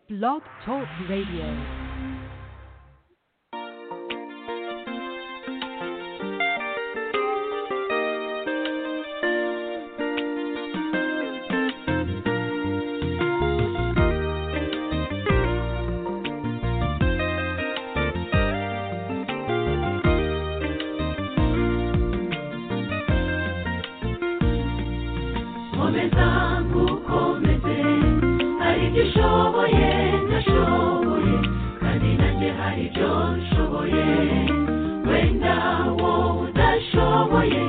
Blog Talk Radio. Komeza nkukomeze hari ibyo ushoboye ntashoboye kandi nanjye hari ibyo nshoboye wenda wowe udashoboye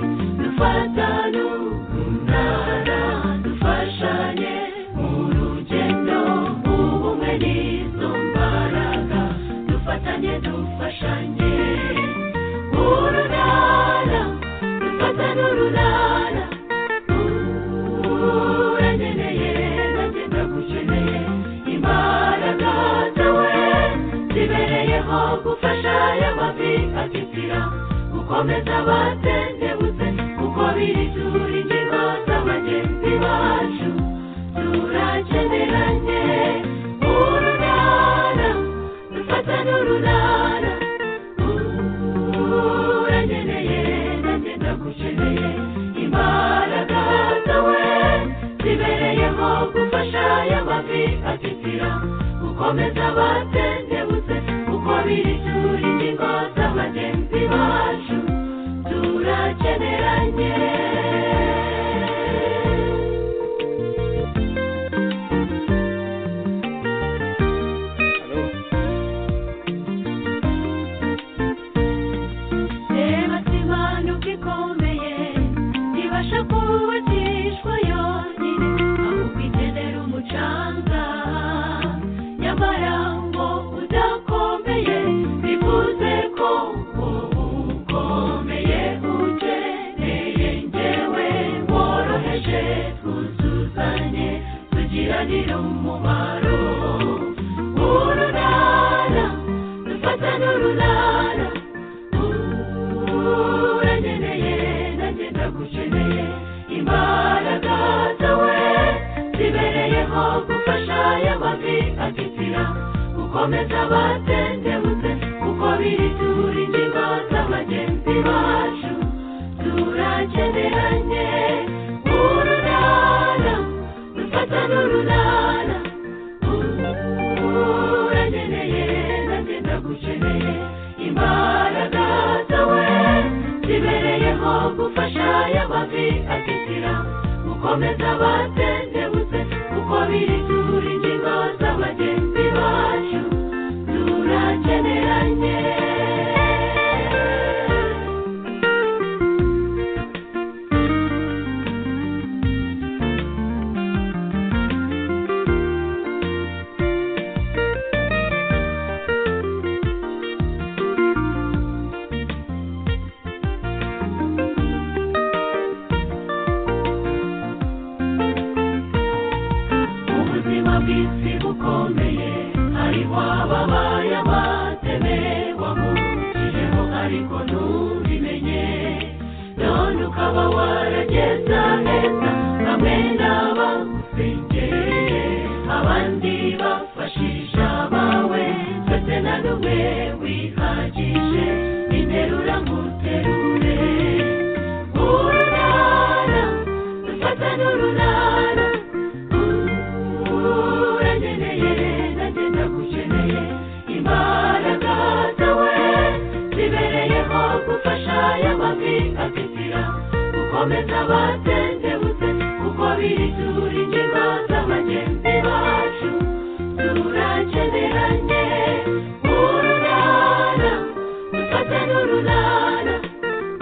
dufatane umunara dufashanye mu rugendo ubumwe n'izo mbaraga dufatanye dufashanye urunara dufatane urunara urankeneye nanjye ndagukeneye imbaraga zawe zibereyeho gufasha aya mavi atitira gukomeza abatendebutse kuko biri tura ingingo z'abagenzi bacu turakeneranye urunara dufatane urunara urankeneye nanjye ndagukeneye imbaraga zawe zibereyeho gufasha aya mavi atitira gukomeza abatendebutse kuko biri tura ingingo z'abagenzi bacu turakeneranye reba simana uko ikomeye ntibasha kubakishwa yonyine ahubwo ikenera umucanga nyamara ngo udakomeye bivuze ko ubu ukomeye ukeneye ngewe woroheje twuzuzanye tugiranire umumaro urunara dufatane urunara uranyeneye nanjye ndagukeneye imbaraga zawe zibereyeho gufasha aya mavi atitira gukomeza abatendebutse kuko biri tura ingingo z'abagenzi bacu turakeneranye urunara dufatane urunara uranyeneye nanjye ndagukeneye imbaraga zawe zibereyeho gufasha aya mavi atitira gukomeza abatendebutse kuko biri tura ingingo z'abagenzi bacu turakeneranye ubuzima bw'isi bukomeye hariho ababaye abateme wamukijeho ariko ntubimenye none ukaba warageza neza bamwe n'abagusengereye abandi bafashisha abawe twese na n'umwe wihagije interura nguterure urunara dufatane urunara uranyeneye nanjye ndagukeneye imbaraga zawe zibereyeho gufasha aya mavi atitira gukomeza abatendebutse kuko biri tura ingingo z'abagenzi bacu turakeneranye urunara dufatane urunara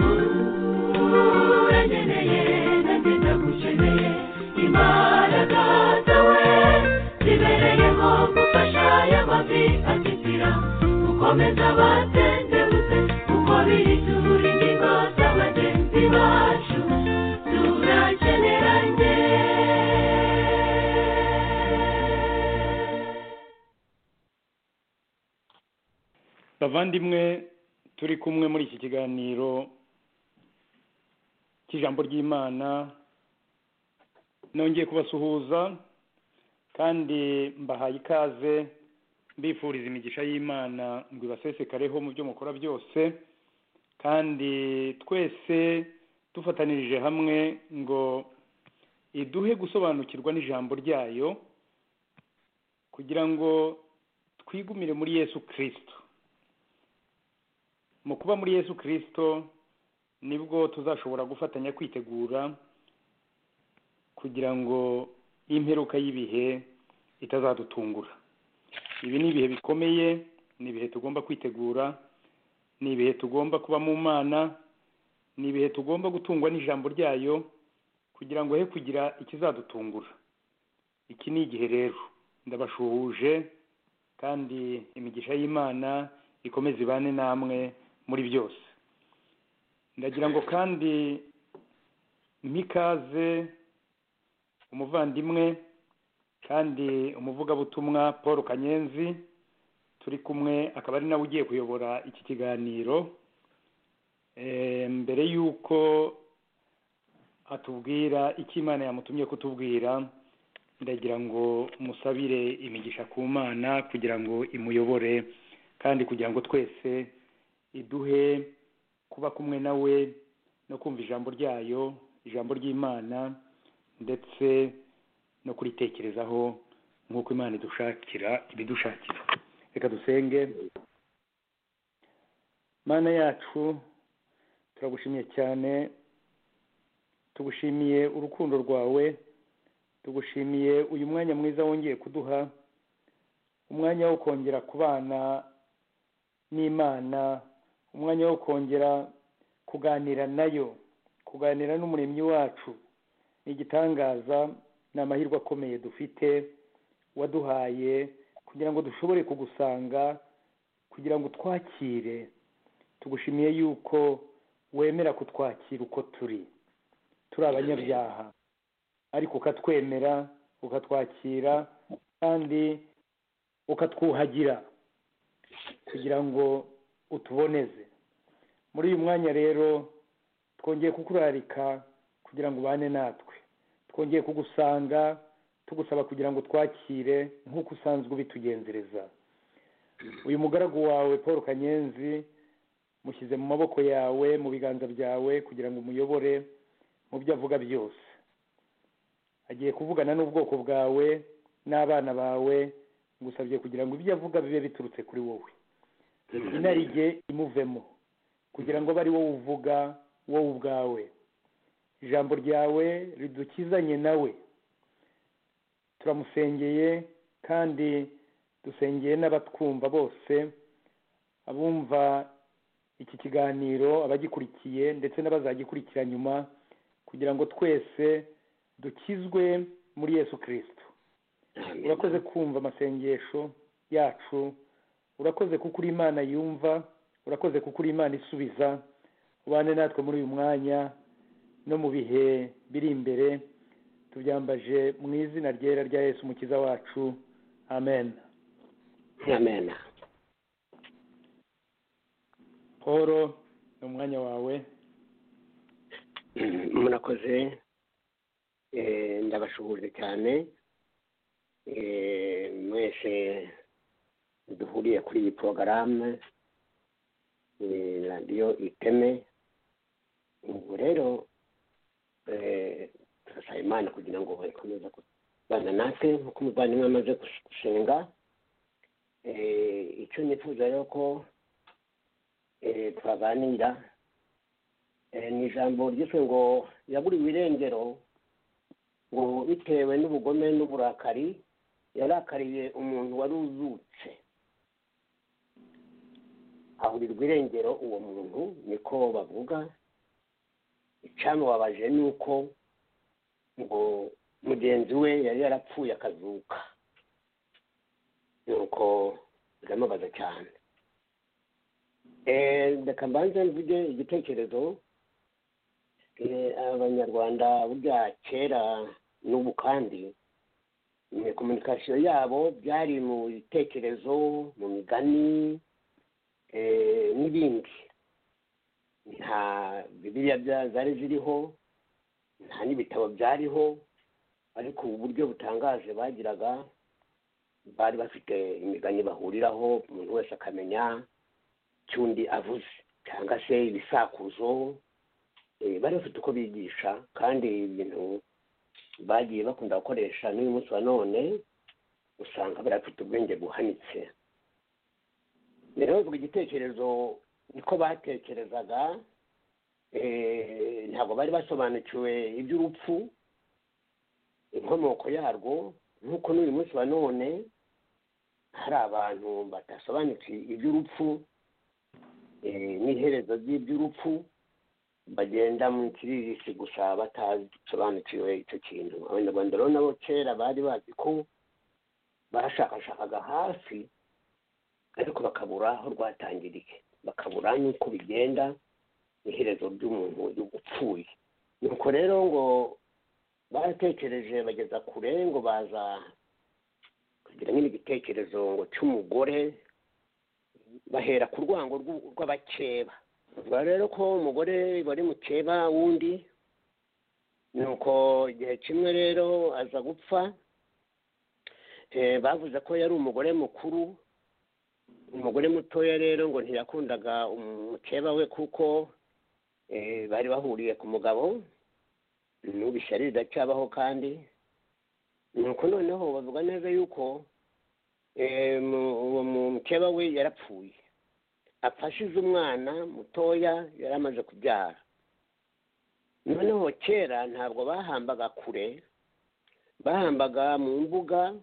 uranyeneye nanjye ndagukeneye imbaraga zawe zibereyeho gufasha aya mavi atitira gukomeza abatendebutse kuko biri tura ingingo z'abagenzi bacu turakeneranye bavandimwe turi kumwe muri iki kiganiro cy'ijambo ry'imana nongeye kubasuhuza kandi mbahaye ikaze mbifuriza imigisha y'imana ngo ibasesekareho mu byo mukora byose kandi twese dufatanirije hamwe ngo iduhe gusobanukirwa n'ijambo ryayo kugira ngo twigumire muri yesu kirisito mu kuba muri yesu kirisito nibwo tuzashobora gufatanya kwitegura kugira ngo imperuka y'ibihe itazadutungura ibi ni ibihe bikomeye ni ibihe tugomba kwitegura ni ibihe tugomba kuba mu mana ni ibihe tugomba gutungwa n'ijambo ryayo kugira ngo he kugira ikizadutungura iki ni igihe rero ndabashuhuje kandi imigisha y'imana ikomeze ibane namwe muri byose ndagira ngo kandi mpikaze umuvandimwe kandi umuvugabutumwa paul kanyenzi turi kumwe akaba ari nawe ugiye kuyobora iki kiganiro Eh, mbere y'uko atubwira icyo imana yamutumye kutubwira ndagira ngo musabire imigisha ku mana kugira ngo imuyobore kandi kugira ngo twese iduhe kuba kumwe nawe no kumva ijambo ryayo ijambo ry'imana ndetse no kuritekerezaho nk'uko imana idushakira ibidushakira reka dusenge mana yacu turagushimiye cyane tugushimiye urukundo rwawe tugushimiye uyu mwanya mwiza wongeye kuduha umwanya wo kongera kubana n'imana umwanya wo kongera kuganira nayo kuganira n'umuremyi wacu ni igitangaza ni amahirwe akomeye dufite waduhaye kugira ngo dushobore kugusanga kugira ngo twakire tugushimiye yuko wemera kutwakira uko turi turi abanyabyaha ariko ukatwemera ukatwakira kandi ukatwuhagira kugira ngo utuboneze muri uyu mwanya rero twongeye kukurarika kugira ngo ubane natwe twongeye kugusanga tugusaba kugira ngo twakire nk'uko usanzwe ubitugenzereza uyu mugaragu wawe paul kanyenzi mushyize mu maboko yawe mu biganza byawe kugira ngo umuyobore mu byo avuga byose agiye kuvugana n'ubwoko bwawe n'abana bawe ngusabye kugira ngo ibyo avuga bibe biturutse kuri wowe inarijye imuvemo kugira ngo abe ari wowe uvuga wowe ubwawe ijambo ryawe ridukizanye nawe turamusengeye kandi dusengeye n'abatwumva bose abumva iki kiganiro abagikurikiye ndetse n'abazagikurikira nyuma kugira ngo twese dukizwe muri yesu kirisito urakoze kumva amasengesho yacu urakoze kuko uri imana yumva urakoze kuko uri imana isubiza ubane natwe muri uyu mwanya no mu bihe biri imbere tubyambaje mu izina ryera rya yesu umukiza wacu amen amen paul ni umwanya wawe Mm, murakoze Eh, ndabashuhuje cyane Eh, mwese duhuriye kuri iyi porogaramu Eh, radiyo iteme ubu rero eh, turasaba imana kugira ngo ikomeze kubana natwe nk'uko umuvandimwe amaze gus- gusenga Eh, icyo nifuza rero ko eh, twaganira Eh, ni ijambo ryiswe ngo yaburiwe irengero ngo bitewe n'ubugome n'uburakari yarakariye umuntu wari uzutse aburirwa irengero uwo muntu niko bavuga icyamubabaje ni uko ngo mugenzi we yari yarapfuye akazuka nuko biramubaza cyane Eh, reka mbanze mvuge igitekerezo Eh, abanyarwanda burya kera n'ubu kandi eh, komunikasiyo yabo byari mu bitekerezo mu migani eh, n'ibindi nta bibiliya bya- zari ziriho nta n'ibitabo byariho ariko uburyo butangaje bagiraga bari bafite imigani bahuriraho umuntu wese akamenya icyo undi avuze cyangwa se ibisakuzo eh, bari bafite uko bigisha kandi ibintu bagiye bakunda gukoresha n'uyu munsi wa none usanga bari bafite ubwenge buhanitse rero bavuga igitekerezo niko batekerezaga eh, ntabwo bari basobanukiwe iby'urupfu inkomoko yarwo nk'uko n'uyu munsi wa none hari abantu badasobanukiwe iby'urupfu eh, n'iherezo ry'iby'urupfu bagenda mu kiririshi gusa batasobanukiwe icyo kintu abanyarwanda rero nabo kera bari bazi ko bashakashakaga hafi ariko bakabura aho rwatangiriye bakabura n'uko bigenda iherezo ry'umuntu upfuye nuko rero ngo baratekereje bageza kure ngo baza kugira nyine igitekerezo ngo cy'umugore bahera ku rwango rw'u- rw'abakeba bavuga rero ko umugore wari mukeba wundi nuko igihe kimwe rero aza gupfa Eh, bavuze ko yari umugore mukuru umugore mutoya rero ngo ntiyakundaga umukeba we kuko eh, bari bahuriye ku mugabo n'ubishyari riracyabaho kandi nuko noneho bavuga neza yuko eh, mu- uwo mukeba we yarapfuye afashize umwana mutoya yari amaze kubyara noneho kera ntabwo bahambaga kure bahambaga mu mbuga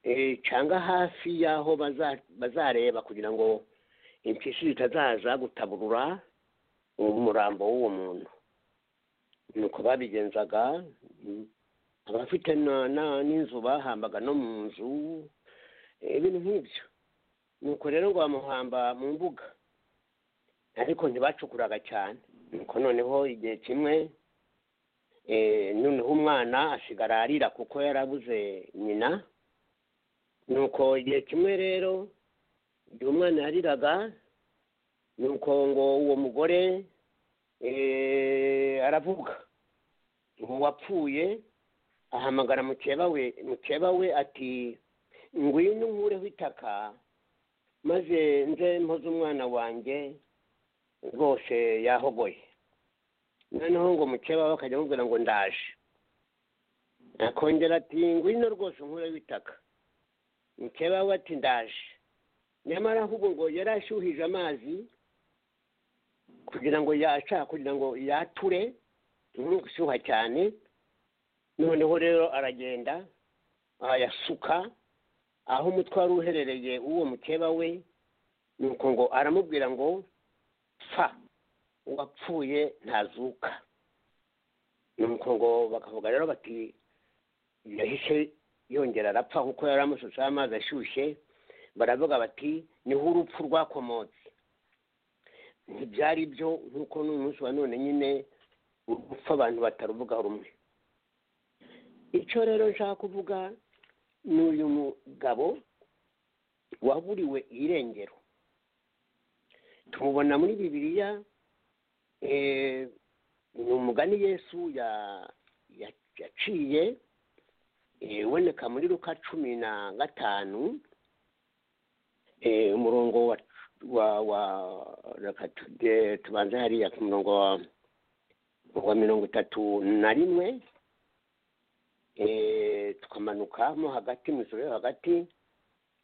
eh, cyangwa hafi y'aho baza- bazareba kugira ngo impyisi zitazaza gutaburura umurambo w'uwo muntu nuko babigenzaga mm, abafite na- na- n'inzu bahambaga no mu nzu eh, ibintu nk'ibyo nuko rero ngo bamuhamba mu mbuga ariko ntibacukuraga cyane nuko noneho igihe kimwe eh, noneho umwana asigara arira kuko yarabuze nyina nuko igihe kimwe rero igihe umwana yariraga nuko ngo uwo mugore eh, aravuga uwo wapfuye ahamagara mukeba we mukeba we ati ngwino nkureho itaka maze nze mpoze umwana wanjye rwose yahogoye noneho ngo mukeba we akajya amubwira ngo ndaje akongera ati ngwino rwose nkureho itaka mukeba we ati ndaje nyamara ahubwo ngo yari ashyuhije amazi kugira ngo yashaka kugira ngo yature ni gushyuha cyane noneho rero aragenda arayasuka aho umutwe wari uherereye uwo mukeba we nuko ngo aramubwira ngo pfa uwapfuye ntazuka nuko ngo bakavuga rero bati yahise yongera arapfa kuko yari amushushaho amazi ashyushye baravuga bati niho urupfu rwakomotse ntibyari byo nk'uko n'umunsi wa none nyine urupfu abantu bataruvuga rumwe icyo rero nshaka kuvuga ni uyu mugabo waburiwe irengero tumubona muri bibiliya eh, ni umugani yesu ya- ya- yaciye eh, uboneka muri ruka cumi na gatanu eh, umurongo wa wa wa reka tuge- tubanze hariya ku murongo wa wa mirongo itatu na rimwe eh, tukamanuka mo hagati mu ijoro yo hagati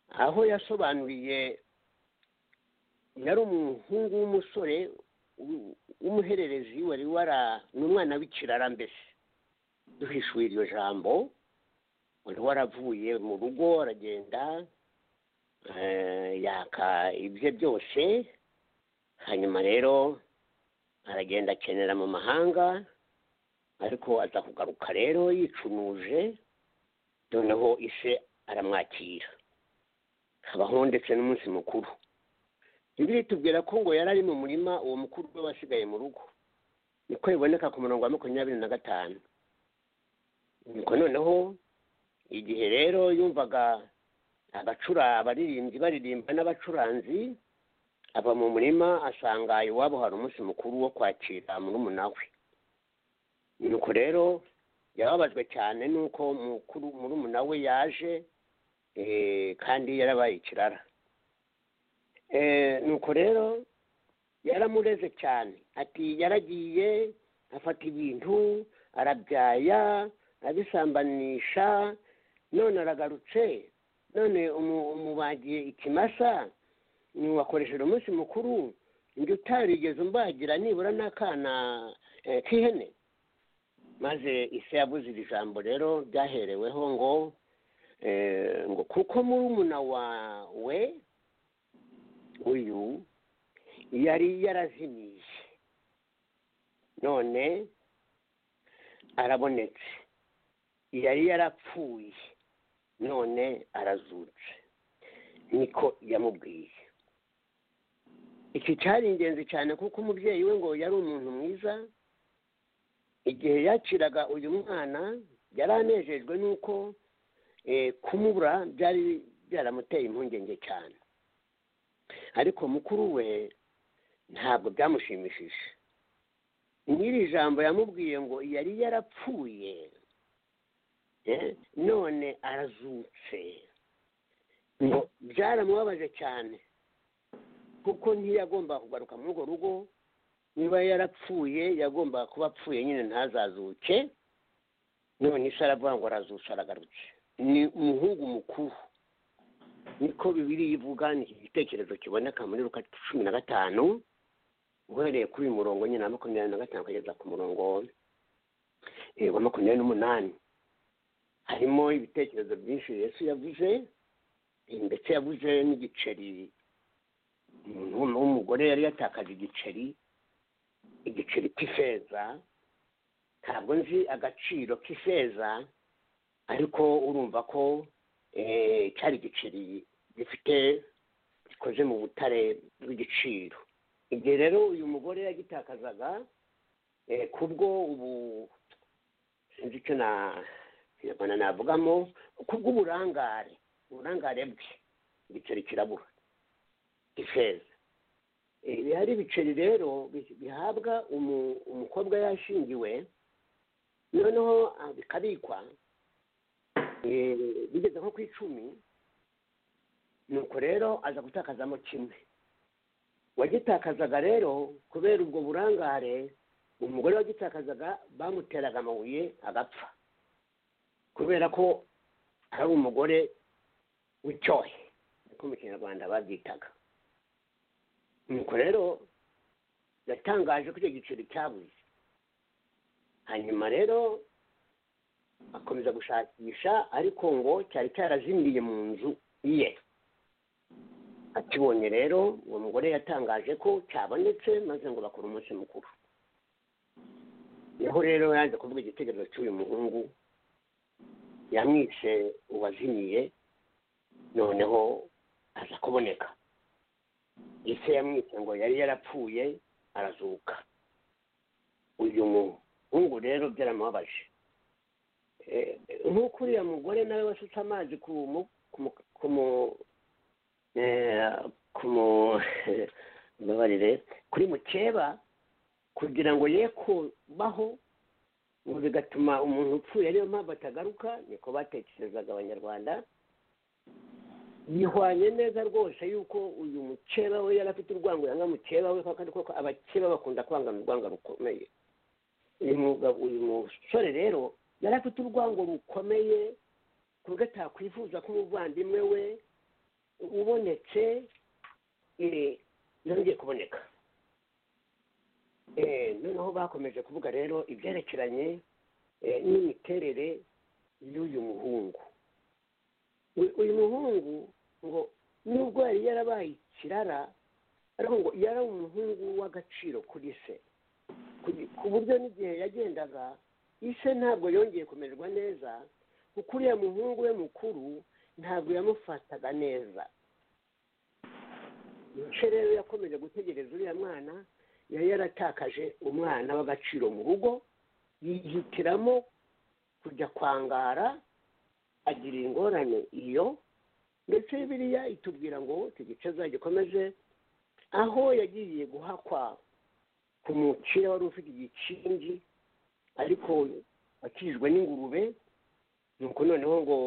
aho yasobanuriye yari umuhungu w'umusore w- w'umuhererezi wari wara ni umwana w'ikirara mbese duhishuye iryo jambo wari waravuye mu rugo aragenda eh, yaka ibye byose hanyuma rero aragenda akenera mu mahanga ariko aza kugaruka rero yicunuje noneho ise aramwakira habaho ndetse n'umunsi mukuru bibiliya itubwira ko ngo yari ari mu murima uwo mukuru we wasigaye mu rugo niko biboneka ku murongo wa makumyabiri na gatanu nuko noneho igihe rero yumvaga abacura abaririmbyi baririmba n'abacuranzi ava mu murima asanga iwabo hari umunsi mukuru wo kwakira murumuna we nuko rero yababajwe cyane n'uko mukuru murumuna we yaje eh, kandi yarabaye ikirara Eh, nuko rero yaramureze cyane ati yaragiye afata ibintu arabyaya abisambanisha none aragarutse none umu- umubagiye ikimasa niwakoresheje umunsi mukuru njye utarigeze umbagira nibura n'akana eh, k'ihene maze ise yabuze iri jambo rero ryahereweho ngo eh, ngo kuko murumuna wawe uyu yari yarazimiye none arabonetse yari yarapfuye none arazutse niko yamubwiye iki cyari ingenzi cyane kuko umubyeyi we ngo yari umuntu mwiza igihe yakiraga uyu mwana yari anejejwe n'uko eh, kumubura byari byaramuteye impungenge cyane ariko mukuru we ntabwo byamushimishije nyiri jambo yamubwiye ngo yari yarapfuye eh, none arazutse ngo byaramubabaje cyane kuko ntiyagomba kugaruka muri urwo rugo niba yarapfuye yagomba kuba apfuye nyine ntazazuke none isi aravuga ngo arazutse aragarutse ni umuhungu mukuru niko bibiri ivuga ni iki gitekerezo kiboneka muri ruka cumi na gatanu uhereye kuri uyu murongo nyine wa makumyabiri na gatanu kugeza ku murongo eh, wa makumyabiri n'umunani harimo ibitekerezo byinshi yesu yavuze eh, ndetse yavuze n'igiceri umuntu w'um- w'umugore yari yatakaje igiceri igiceri cy'ifeza ntabwo nzi agaciro k'ifeza ariko urumva ko eh, cyari igiceri gifite gikoze mu butare bw'igiciro igihe rero uyu mugore yagitakazaga eh, kubwo ubu sinzi icyo na kinyarwanda navugamo kubw'uburangare uburangare bwe igiceri kirabura ifeza Eh, bihari ibiceri rero bi- bihabwa umu- umukobwa yashingiwe noneho ah, bikabikwa eh, bigeze nko ku icumi nuko rero aza gutakazamo kimwe wagitakazaga rero kubera ubwo burangare umugore wagitakazaga bamuteraga amabuye agapfa kubera ko ari umugore w'icyohe niko mu kinyarwanda babyitaga nuko rero yatangaje ko icyo giceri cyabuze hanyuma rero akomeza gushakisha ariko ngo cyari cyarazimiye mu nzu ye akibonye rero uwo mugore yatangaje ko cyabonetse maze ngo bakora umunsi mukuru niho rero yaje kuvuga igitekerezo cy'uyu muhungu yamwise uwazimiye noneho aza kuboneka ese yamwise ngo yari yarapfuye arazuka uyu muhungu rero byaramubabaje Eh, nk'uko uriya mugore nawe wasutse amazi ku mu ku mu ku mu eh, ku mu- mbabarire kuri mukeba kugira ngo ye kubaho ngo bigatuma umuntu upfuye ariyo mpamvu atagaruka niko batekerezaga abanyarwanda bihwanye neza rwose yuko uyu mukeba we yari afite urwango yanga mukeba we kandi koko abakeba bakunda kwangana urwango rukomeye uyu mugabo uyu musore rero yari afite urwango rukomeye ku buryo atakwifuza ko umuvandimwe we ubonetse eh, yongeye kuboneka Eh, noneho bakomeje kuvuga rero ibyerekeranye eh, n'imiterere y'uyu muhungu uyu uyu muhungu ngo nubwo yari yarabaye ikirara ariko ngo yari umuhungu w'agaciro kuri se Ku- ku buryo n'igihe yagendaga ise ntabwo yongeye kumererwa neza kuko uriya muhungu we mukuru ntabwo yamufataga neza mice rero yakomeje gutegereza uriya mwana yari yaratakaje umwana w'agaciro mu rugo yihitiramo kujya kwangara agira ingorane iyo ndetse biriya itubwira ngo tugice zagikomeze aho yagiye guhakwa ku mukire wari ufite igikingi ariko akijijwe n'ingurube nuko noneho ngo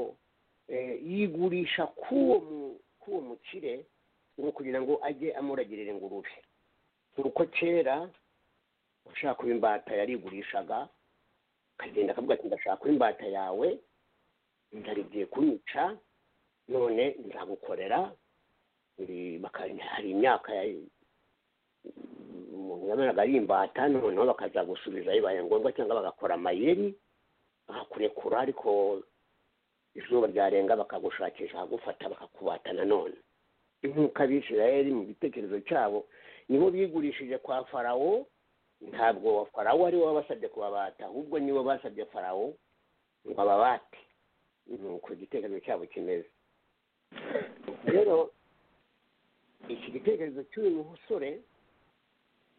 eh, yigurisha k'uwo mu- k'uwo mukire ngo kugira ngo ajye amuragirira ingurube nuko kera ushaka kuba imbata yarigurishaga akagenda akavuga ati ndashaka imbata yawe ndarigiye kunyica none nzagukorera Eh, baka- hari imyaka ya- umuntu yabonaga ari imbata noneho bakazagusubiza bibaye ngombwa cyangwa bagakora amayeri bakakurekura ariko izuba ryarenga bakagushakisha bakagufata bakakubata nanone nk'uko abisirayeli mu gitekerezo cyabo nibo bigurishije kwa farawo ntabwo farawo ari we wabasabye kubabata ahubwo nibo basabye farawo ngo ababate ni uko igitekerezo cyabo kimeze rero iki gitekerezo cy'uyu musore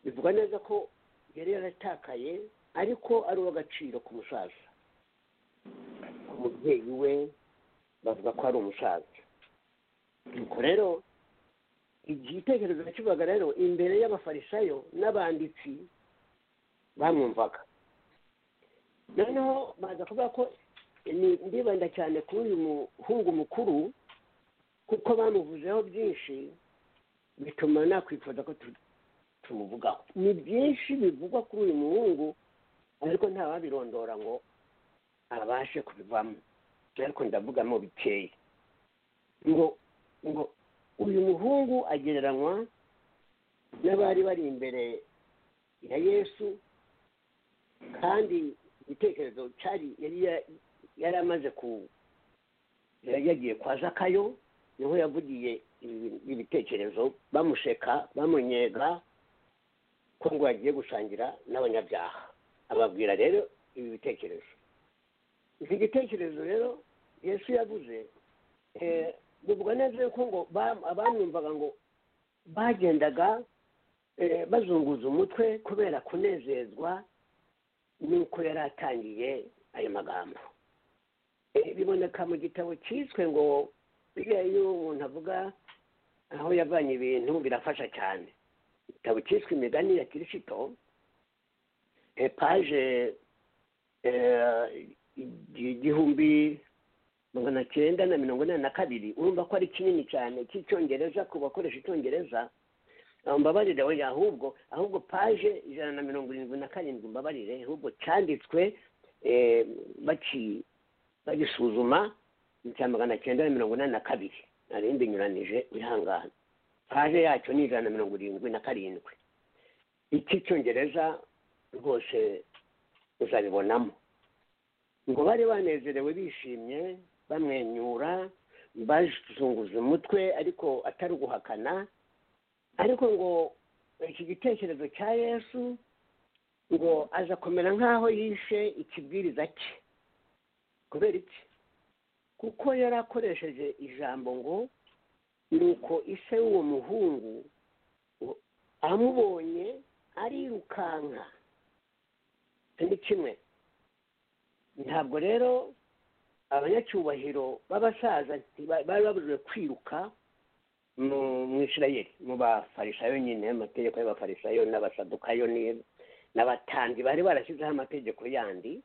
bivuga neza ko yari yaratakaye ariko ari uw'agaciro ku musaza ku mubyeyi we bavuga ko ari umusaza nuko rero igitekerezo kivuga rero imbere y'abafarisayo n'abanditsi bamwumvaga noneho baza kuvuga ko ni- ndibanda cyane kuri uyu muhungu mukuru kuko bamuvuzeho byinshi bituma nakwifuza ko tu- tumuvugaho ni byinshi bivugwa kuri uyu muhungu ariko ntawabirondora ngo abashe kubivamo ariko ndavugamo bikeye ngo ngo uyu muhungu agereranywa n'abari bari imbere ya yesu kandi igitekerezo cyari yari ya- yari amaze ku yari yagiye kwa zakayo niho yavugiye ibi- ibitekerezo bamusheka bamunyega ko ngo yagiye gusangira n'abanyabyaha ababwira rero ibi bitekerezo iki gitekerezo rero yesu yavuze eh, bivuga neza yuko ngo ba- abamwumvaga ngo bagendaga eh, bazunguza umutwe kubera kunezezwa n'uko yari atangiye ayo magambo Eh, biboneka mu gitabo cyiswe ngo biriya iyo umuntu avuga aho yavanye ibintu birafasha cyane igitabo cyiswe imigani ya kirisito eh, paje eh, igi- igihumbi magana cyenda na mirongo inani na kabiri urumva ko ari kinini cyane cy'icyongereza ku bakoresha icyongereza Ah, mbabarire we ahubwo ahubwo paje ijana na mirongo irindwi na karindwi mbabarire ahubwo cyanditswe eh, baci bagisuzuma ni icya magana cyenda na mirongo inani na kabiri narindi nyuranije wihangane paje yacyo ni ijana na mirongo irindwi na karindwi icy'icyongereza rwose uzabibonamo ngo bari banezerewe bishimye bamwenyura bazunguza umutwe ariko atari uguhakana ariko ngo iki gitekerezo cya yesu ngo aza kumera nk'aho yishe ikibwiriza cye kubera iki kuko yari akoresheje ijambo ngo nuko ise w'uwo muhungu ngo amubonye arirukanka icyo ni kimwe ntabwo rero abanyacyubahiro b'abasaza ntiba- bari babujijwe kwiruka mu mu isirayeli mu bafarisayo nyine amategeko y'abafarisayo n'abasadukayo ni- n'abatandi bari barashyizeho amategeko yandi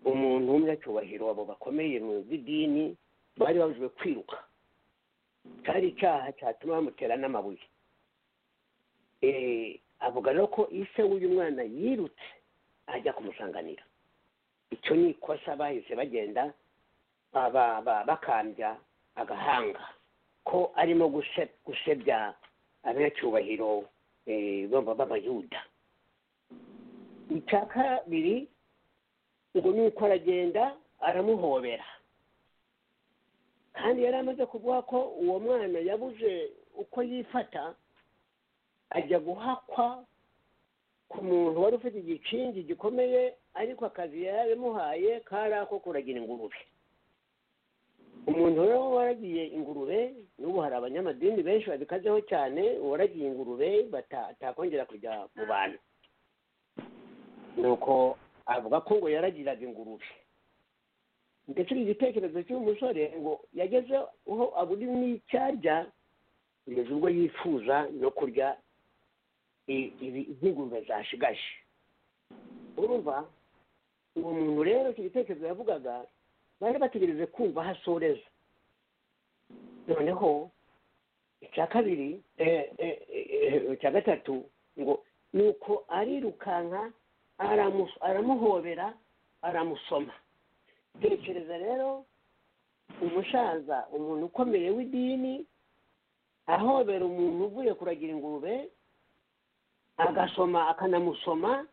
umuntu w'umunyacyubahiro abo bakomeye mu by'idini bari babujijwe kwiruka cyari icyaha cyatuma bamutera n'amabuye Eh, avuga rero ko ise w'uyu mwana yirutse ajya kumusanganira icyo ni ikosa bahise bagenda ba- ba- bakambya agahanga ko arimo guse- gusebya abanyacyubahiro eh, baba- b'abayuda icya kabiri ngo nuko aragenda aramuhobera kandi yari amaze kuvuga ko uwo mwana yabuze uko yifata ajya guhakwa ku muntu wari ufite igikingi gikomeye ariko akazi yari amuhaye kari ako kuragira ingurube umuntu rero waragiye ingurube n'ubu hari abanyamadini benshi babikazeho cyane uwaragiye ingurube bata- atakongera kujya mu bantu nuko avuga ko ngo yaragiraga ingurube ndetse iki gitekerezo cy'uyu musore ngo yageze aho abura n'icyarya kugeza ubwo yifuza no kurya i- ibi- nk'ingurube zashigaje urumva uwo muntu rero icyo gitekerezo yavugaga bari bategereje kumva aho asoreza noneho icya kabiri eh, eh, eh, icya gatatu ngo nuko arirukanka aramu- aramuhobera aramusoma tekereza rero umusaza umuntu ukomeye w'idini ahobera umuntu uvuye kuragira ingurube agasoma akanamusoma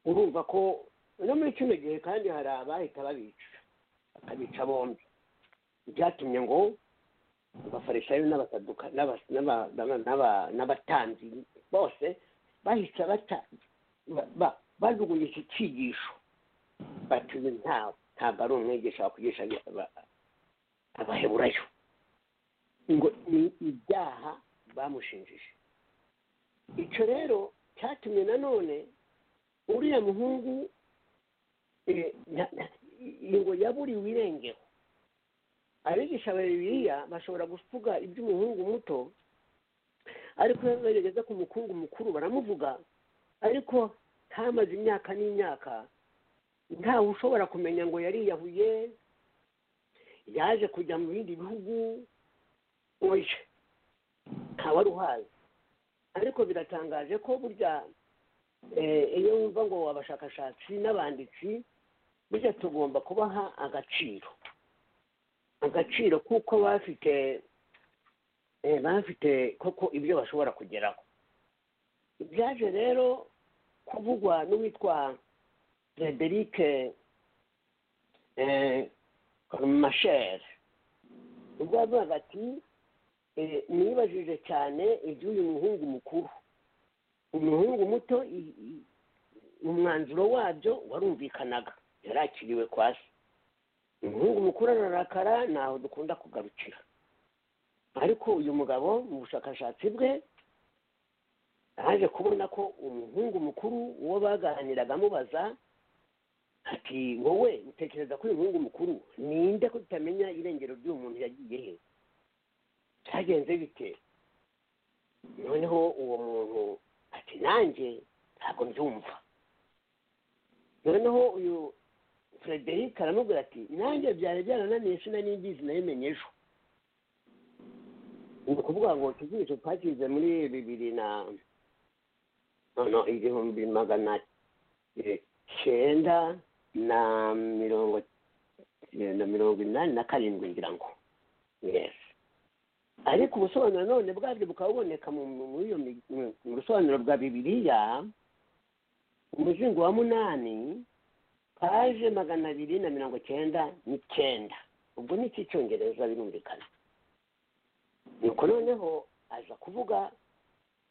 urumva ko no muri kino gihe kandi hari abahita babica bakabica bombi byatumye ngo abafarisayo n'abasaduka n'aba- n'aba- n'aba- n'aba- n'abatanzi bose bahise bata ba- ba- bajugunye iki cyigisho bati uyu nta- ntabwo ari umwigisha wakwigisha aba- abaheburayo ngo ni ibyaha bamushinjije icyo rero cyatumye nanone uriya muhungu eh, na- na- ngo yaburiwe irengero abigisha ba bibiliya bashobora kuvuga iby'umuhungu muto ariko iyo bageze ku mukungu mukuru baramuvuga ariko ntamaze imyaka n'imyaka ntawe ushobora kumenya ngo yariyahuye yaje kujya mu bindi bihugu oya ntawari uhazi ariko biratangaje ko burya eh, iyo wumva ngo abashakashatsi n'abanditsi burya tugomba kubaha agaciro agaciro kuko bafite eh, bafite koko ibyo bashobora kugeraho byaje rero kuvugwa n'uwitwa frederic mashere ubwo yavugaga ati eh, nibajije cyane iby'uyu muhungu mukuru umuhungu muto i- i- umwanzuro wabyo warumvikanaga yarakiriwe kwa se umuhungu mukuru ararakara ntaho dukunda kugarukira ariko uyu mugabo mu bushakashatsi bwe yaje kubona ko umuhungu mukuru uwo baganiraga amubaza ati wowe utekereza ko uyu muhungu mukuru ninde ko tutamenya irengero ry'uyu muntu yagiye he cyagenze bite noneho uwo muntu ati nanjye ntabwo mbyumva noneho uyu frederic aramubwira ati nanjye byari byarananiye sinanibizi nayimenye ejo ni ukuvuga ngo tugirisho twakize muri bibiri na no igihumbi magana eh, cyenda na mirongo na mirongo inani na karindwi ngira ngo yes ariko ubusobanuro none bwabyo bukaba buboneka mu- mu- muri iyo mi- mu- mu busobanuro bwa bibiliya umuzingo wa munani paje magana abiri na mirongo cyenda n'icyenda ubwo ni icy'icyongereza birumvikana nuko noneho aza kuvuga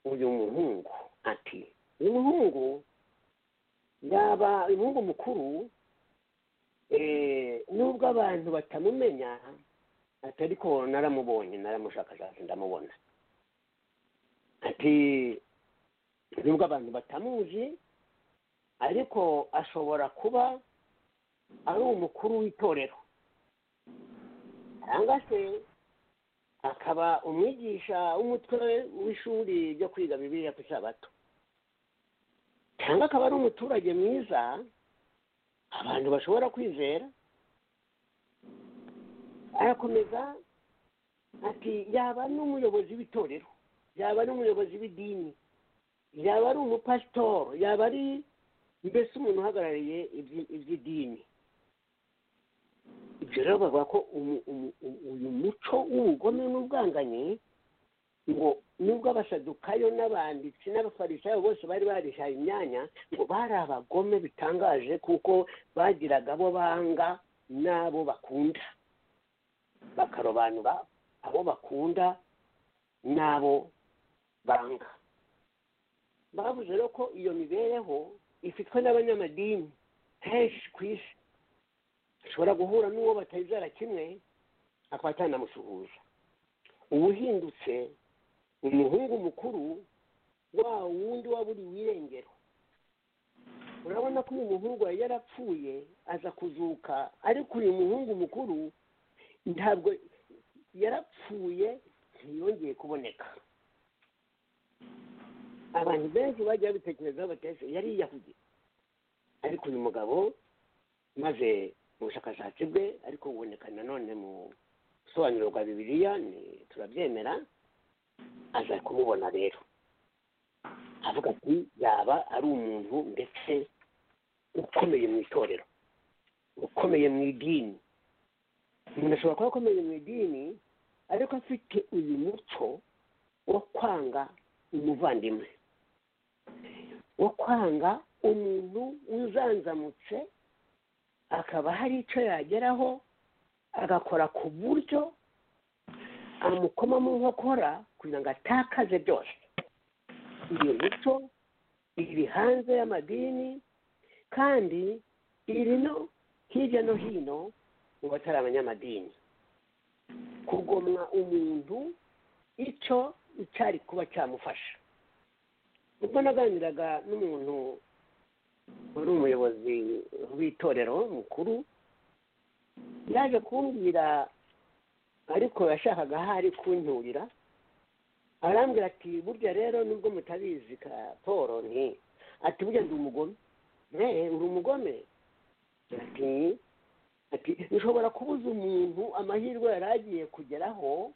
uyu muhungu ati uyu muhungu yaba uyu muhungu mukuru eh, nubwo abantu batamumenya ati ariko naramubonye naramushakashatse ndamubona ati nubwo abantu batamuzi ariko ashobora kuba ari umukuru w'itorero cyangwa se akaba umwigisha w'umutwe w'ishuri ryo kwiga bibiliya ku isabato cyangwa akaba ari umuturage mwiza abantu bashobora kwizera arakomeza ati yaba n'umuyobozi w'itorero yaba n'umuyobozi w'idini yaba ari umupasitoro yaba ari mbese umuntu uhagarariye ibyi- iby'idini ibyo rero bavuga ko umu- umu- umu- uyu muco w'ubugome n'ubwanganyi ngo nubwo abasadukayo n'abanditsi n'abafarisayo bose bari barihaye imyanya ngo bari abagome bitangaje kuko bagiraga abo banga n'abo bakunda bakarobanura abo bakunda n'abo banga bavuze rero ko iyo mibereho ifitwe n'abanyamadini henshi ku isi ashobora guhura n'uwo batizera kimwe akaba atanamusuhuza ubuhindutse umuhungu mukuru wa wundi waburiwe irengero urabona ko uyu muhungu yari yarapfuye aza kuzuka ariko uyu muhungu mukuru ntabwo yarapfuye ntiyongeye kuboneka abantu benshi bajya babitekerezaho batese yari yiyahuye ariko uyu mugabo maze mu bushakashatsi bwe ariko buboneka nanone mu busobanuro bwa bibiliya ni- turabyemera aza kumubona rero avuga ati yaba ari umuntu ndetse ukomeye mu itorero ukomeye mu idini umuntu ashobora kuba akomeye mu idini ariko afite uyu muco wo kwanga umuvandimwe wo kwanga umuntu uzanzamutse akaba hari icyo yageraho agakora ku buryo amukoma mu nkokora kugira ngo atakaze byose iyo mico iri hanze y'amadini kandi iri no hirya no hino mu batari abanyamadini kugomwa umuntu icyo icyari kuba cyamufasha ubwo naganiraga n'umuntu wari umuyobozi w'itorero mukuru yaje kumbwira ariko yashakaga aho ari kunturira arambwira ati burya rero nubwo mutabizi ka paul nti ati burya ndi umugome ne uri umugome ati ati ushobora kubuza umuntu amahirwe yari agiye kugeraho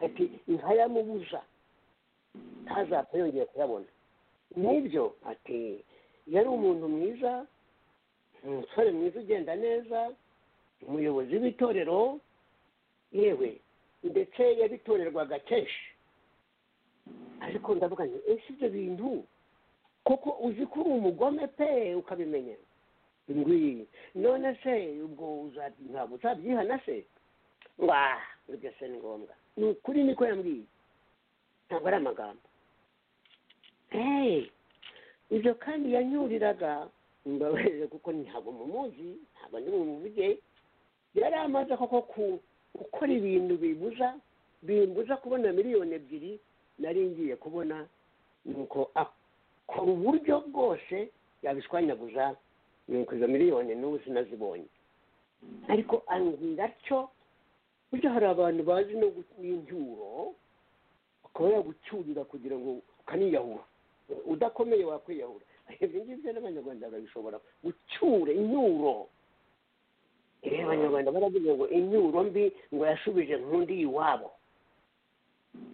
ati nkayamubuza ntazapfa yongeye kuyabona n'ibyo ati yari umuntu mwiza umusore mwiza ugenda neza umuyobozi w'itorero yewe ndetse yabitorerwaga kenshi ariko ndavuga nti ese ibyo bintu koko uzi ko uri umugome pe ukabimenya ngwi none se ubwo uza- ntabwo uzabyihana se ngo ah ibyo se ni ngombwa ni ukuri niko yambwiye ntabwo ari amagambo hey ibyo kandi yanyuriraga mbabarire kuko ntabwo mumuzi ntabwo ndi bumuvuge yari amaze koko ku gukora ibintu bibuza bimbuza kubona miliyoni ebyiri nari ngiye kubona nuko akora uburyo bwose yabishwanyaguza nuko izo miliyoni n'ubu sinazibonye ariko ambwira atyo burya hari abantu bazi no gutincyuro akaba yagucyurira kugira ngo ukaniyahura udakomeye wakwiyahura ibyo ngibyo n'abanyarwanda babishobora gucyura inyuro rero abanyarwanda baravuga ngo inyuro mbi ngo yashubije nkundi iwabo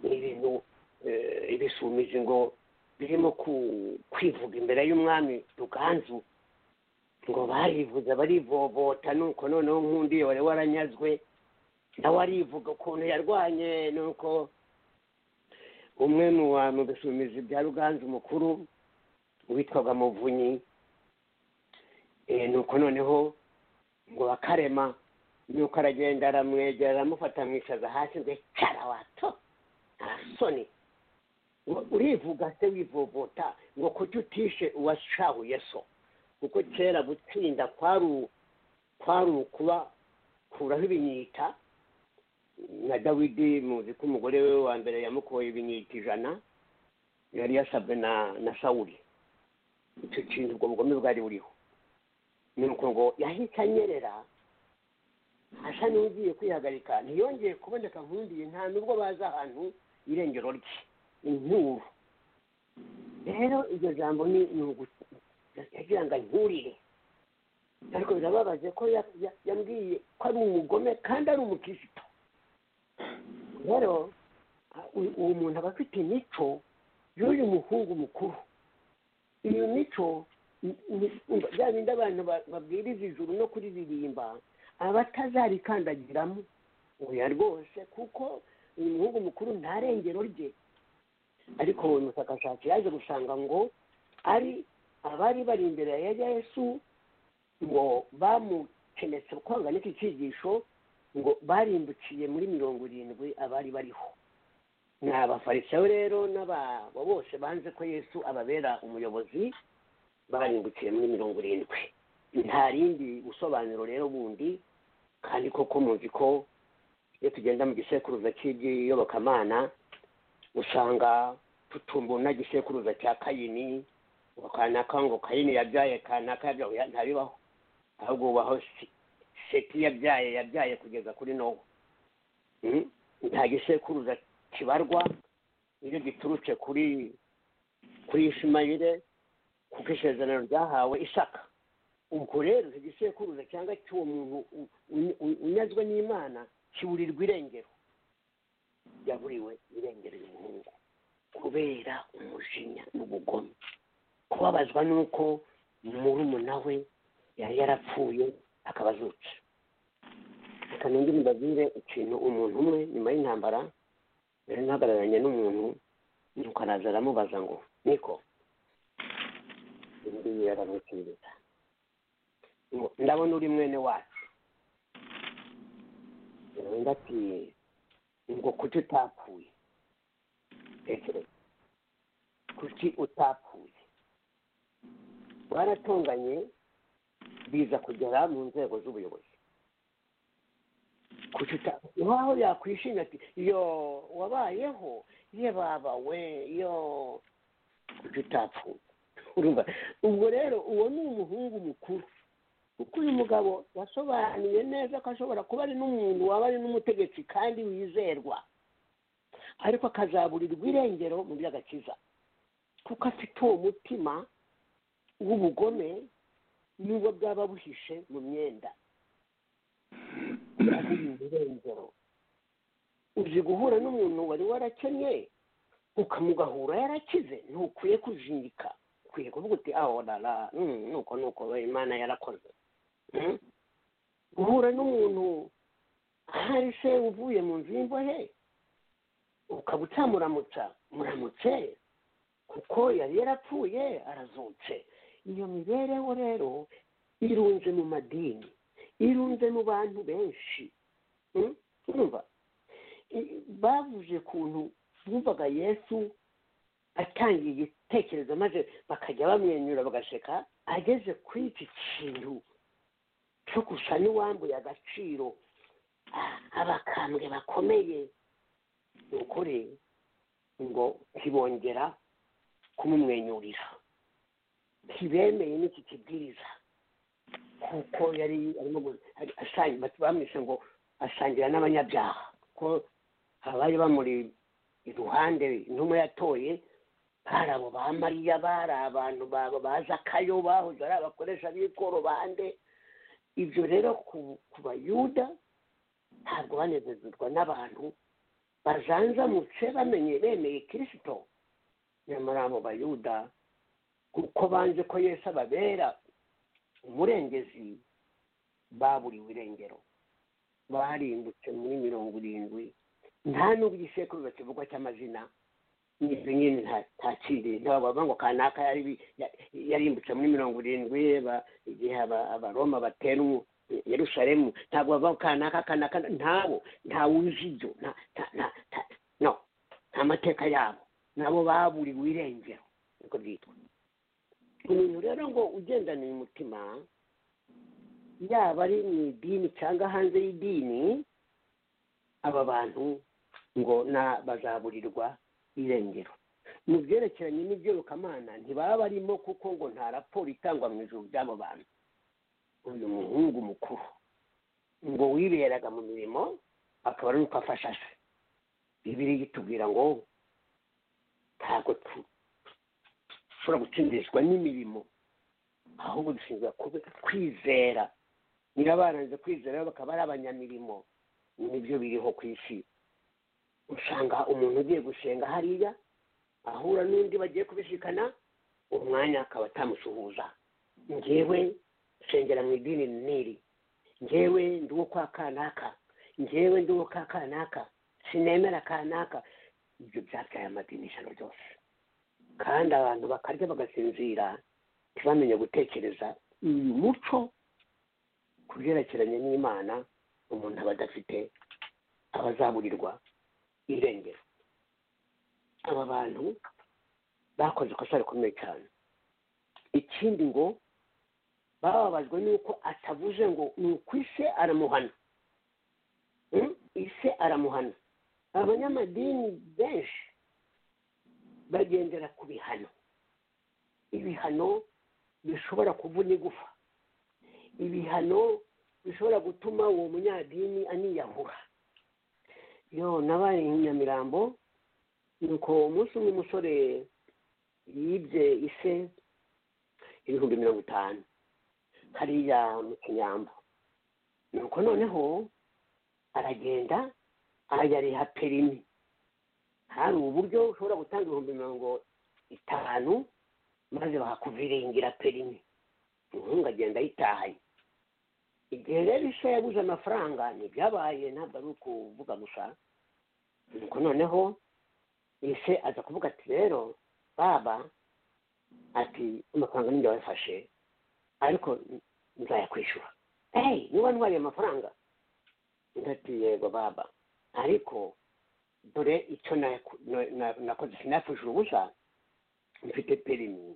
ni ibintu eh, ibisumizi ngo birimo ku- kwivuga imbere y'umwami ruganzu ngo barivuze barivovota nuko noneho nkundi wari waranyazwe nawe arivuga ukuntu yarwanye nuko umwe mu ba- mu bisumizi bya ruganzu mukuru witwaga muvunyi eh, nuko noneho ngo bakarema nuko aragenda aramwegera aramufata amwicaza hasi ngo cara wato arasoni Ngo urivuga se wivovota ngo kuki utishe uwashahuye so kuko kera gutsinda kwari u- kwari ukuba kuraho ibinyita na dawidi muzi ko umugore we wa mbere yamukoye ibinyita ijana yari yasabwe na na sawuli icyo kintu ubwo bugome bwari buriho nuko ngo yahise anyerera asa n'ugiye kwihagarika ntiyongeye kuboneka nkundiye nta nubwo bazi ahantu irengero rye inkuru rero iryo jambo ni ni ugu- yagira ngo ankurire ariko birababaje ko ya- ya- yambwiye ko ari umugome kandi ari umukirisitu rero a- uyu- uwo muntu aba afite imico y'uyu muhungu mukuru iyo mico ni- ni- umva, bya bindi abantu ba- babwiriza ijuru no kuririmba abatazarikandagiramo oya rwose kuko uyu muhungu mukuru nta rengero rye ariko uyu mushakashatsi yaje gusanga ngo ari abari bari imbere ya yesu ngo bamukenetse kwanga n'iki cyigisho ngo barimbukiye muri mirongo irindwi abari bariho ni abafarisayo rero n'ababo bose banze ko yesu ababera umuyobozi barimbukiye muri mirongo irindwi nta rindi busobanuro rero bundi kandi koko muzi ko iyo tugenda mu gisekuruza cy'iby'iyobokamana usanga tutumbura na gisekuruza cya kayini ngo kanaka ngo kayini yabyaye kanaka yabyaye oya, ntabibaho ahubwo bubaho Se- seti yabyaye yabyaye kugeza kuri nowa Mm? nta gisekuruza kibarwa iyo giturutse kuri kuri ishimayire kuko isezerano ryahawe isaka ubwo rero icyo gisekuruza cyangwa cy'uwo muntu u- u- u- unyazwe n'imana kiburirwa irengero yaburiwe irengero y'umuhungu kubera umujinya n'ubugome kubabazwa n'uko murumuna we yari yarapfuye akaba azutse reka nongere mbabwire ikintu umuntu umwe nyuma y'intambara yari ntahagararanye n'umuntu nuko araza aramubaza ngo niko indi yaramusubiza ngo ndabona uri mwene wacu undi ati ngo kuki utapfuye tekereza kuki utapfuye baratunganye biza kugera mu nzego z'ubuyobozi kuki uta- nkaho yakwishimye ati yo wabayeho ye baba we yo kuki utapfuye urumva ubwo rero uwo ni umuhungu mukuru kuko uyu mugabo yasobanuye neza ko ashobora kuba ari n'umuntu waba ari n'umutegetsi kandi wizerwa ariko akazaburirwa irengero mu by'agakiza kuko afite uwo mutima w'ubugome n'ubwo bwaba buhishe mu myenda aburirwa irengero uzi guhura n'umuntu wari warakennye ukamugahura yarakize ntukwiye kujingika ukwiye kuvuga uti aho rara mm, nuko nuko we imana yarakoze Mm. guhura n'umuntu ahari se uvuye mu nzu y'imbohe ukaba utamuramutsa muramutse kuko yari yarapfuye arazutse iyo mibereho rero irunze mu madini irunze mu bantu benshi Mm? urumva I- bavuze ukuntu bumvaga yesu atangiye igitekerezo maze bakajya bamwenyura bagaseka ageze kuri iki kintu cyo gusa n'uwambuye agaciro ah, abakambwe bakomeye ni ukuri ngo ntibongera kumumwenyurira ntibemeye n'iki kibwiriza kuko yari arimo gu- ari- asangi- bati- bamwishe ngo asangira n'abanyabyaha ko abari bamuri iruhande intumwa yatoye bari abo ba mariya bari abantu ba- ba zakayo bahoze ari abakoresha b'ikoro bande ibyo rero ku ku bayuda ntabwo banezezwa n'abantu bajanjamutse bamenye bemeye kirisito nyamara abo bayuda kuko banze ko yesu ababera umurengezi baburiwe irengero barimbutse muri mirongo irindwi nta n'ubwo igisekuruza kivugwa cy'amazina ibyo nyine nta ntakiri ntabavuga ngo kanaka yari bi- ya- yarimbutse muri mirongo irindwi ba- igihe aba- abaroma batera umu- yerusalemu ntabwo bavuga ngo kanaka kanaka ntabo ntawuje ibyo nta- nta- nta- nta- no nta mateka yabo nabo baburiwe irengero niko byitwa umuntu rero ngo ugendana uyu mutima yaba ari mu idini cyangwa hanze y'idini aba bantu ngo na bazaburirwa irengero mu byerekeranye n'iby'irukamana ntibaba barimo kuko ngo nta raporo itangwa mu ijoro by'abo bantu uyu muhungu mukuru ngo wiberaga mu mirimo akaba ari uko afasha se bibiri itubwira ngo ntabwo tu- dushobora gutsindishwa n'imirimo ahubwo dushinzwe kube- kwizera niba baranze kwizera rero bakaba ari abanyamirimo nibyo biriho ku isi usanga umuntu ugiye gusenga hariya ahura n'undi bagiye kubisikana umwanya akaba atamusuhuza ngewe nsengera mu idini n'iri ngewe ndi uwo kwa kanaka ngewe ndi uwo ka kanaka sinemera kanaka ibyo byabyaye amadinisano byose kandi abantu bakarya bagasinzira ntibamenye gutekereza uyu muco ku byerekeranye n'imana umuntu aba adafite abazaburirwa irengero aba bantu bakoze ikosa rikomeye cyane ikindi ngo bababajwe n'uko atavuze ngo ni uko ise aramuhana Mm? ise aramuhana abanyamadini benshi bagendera ku bihano ibihano bishobora kuvuna igufa ibihano bishobora gutuma uwo munyadini aniyahura yo nabaye i nyamirambo nuko umunsi umwe umusore yibye ise ibihumbi mirongo itanu hariya mu kinyambo nuko noneho aragenda arayariha perimi hari uburyo ushobora gutanga ibihumbi mirongo itanu maze bakakuviringira perimi umuhungu agenda ayitahaye igihe rero isha yabuze amafaranga ntibyabaye ntabwo ari ukuvuga gusa nuko noneho ise aza kuvuga ati rero baba ati amafaranga ninjye wayafashe ariko nzayakwishyura eyi niba ntwariye amafaranga ndati yego baba ariko dore icyo naku- na- na- nakoze sinafashije ubusa mfite perimi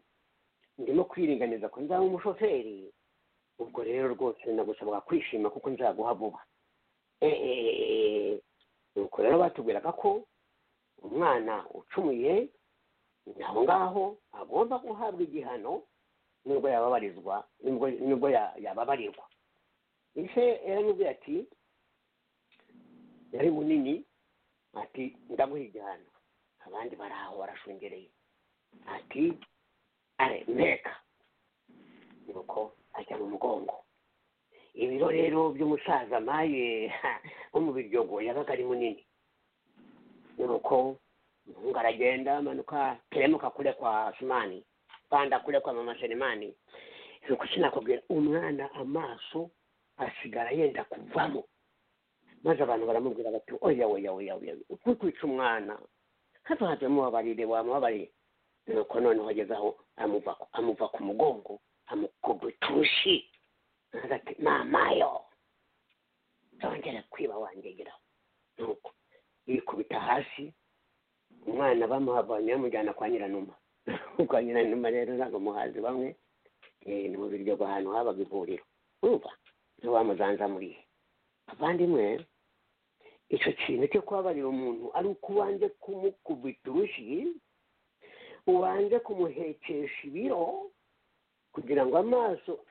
ndimo kwiringaniza ko nzaba umushoferi ubwo rero rwose nagusabwa kwishima kuko nzaguha vuba eeeeee nuko rero batubwiraga ko umwana ucumuye aho ngaho agomba guhabwa igihano nubwo yababarizwa nubwo- nubwo ya- yababarirwa ise yaramubwiye ati yari munini ati ndaguha igihano abandi bari aho barashungereye ati are mpeka nuko ajya mu mugongo ibiro rero by'umusaza maye wo mu biryogo yabaga ari munini nuko umuhungu aragenda amanuka teremuka kure kwa sumani panda kure kwa mama selemani nuko sinakubwira umwana amaso asigara yenda kuvamo maze abantu baramubwira bati oya oya oya oya kwica umwana hato hato mubabarire wamubabarire nuko noneho ageze aho amuva amuva ku mugongo amukugutushi maze ati mamayo zongera kwiba wangegeraho nuko yikubita hasi umwana bamuhavanye bamujyana kwa nyiranuma kwa nyiranuma rero ntabwo muhazi bamwe eh, ni mu biryogo ahantu habaga ivuriro urumva niwe wamuzanzamuriye abandimwe icyo kintu cyo kubabarira umuntu ari uko ubanze kumukubita urushi ubanze kumuhekesha ibiro kugira ngo amaso